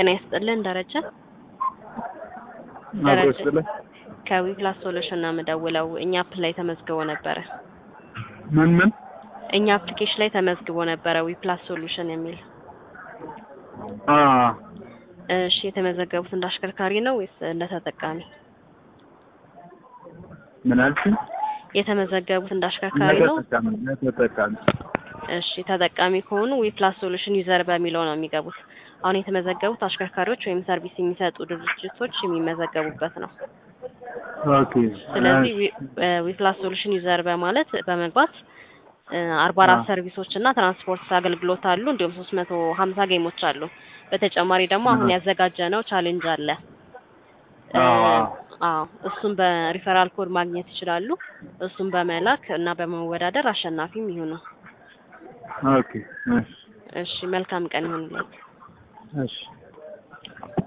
ጤና ይስጥልን ደረጀ አብሮ ደረጀ ስለ ከዊፕላስ ሶሉሽን ነው የምደውለው። እኛ አፕ ላይ ተመዝግቦ ነበረ። ምን ምን እኛ አፕሊኬሽን ላይ ተመዝግቦ ነበረ ዊፕላስ ሶሉሽን የሚል። አ እሺ የተመዘገቡት እንደ አሽከርካሪ ነው ወይስ እንደ ተጠቃሚ? ምን አልሽኝ? የተመዘገቡት እንደ አሽከርካሪ ነው። ተጠቃሚ ተጠቃሚ እሺ ተጠቃሚ ከሆኑ ዊፕላስ ሶሉሽን ዩዘር በሚለው ነው የሚገቡት። አሁን የተመዘገቡት አሽከርካሪዎች ወይም ሰርቪስ የሚሰጡ ድርጅቶች የሚመዘገቡበት ነው። ኦኬ ስለዚህ ዊፕላስ ሶሉሽን ዩዘር በማለት በመግባት አርባ አራት አዎ። ሰርቪሶች እና ትራንስፖርት አገልግሎት አሉ። እንዲሁም ሶስት መቶ ሀምሳ ጌሞች አሉ። በተጨማሪ ደግሞ አሁን አዎ። ያዘጋጀ ነው ቻሌንጅ አለ። አዎ። አዎ እሱን በሪፈራል ኮድ ማግኘት ይችላሉ። እሱን በመላክ እና በመወዳደር አሸናፊም ይሁኑ። ኦኬ እሺ እሺ መልካም ቀን ይሁንልዎት። እሺ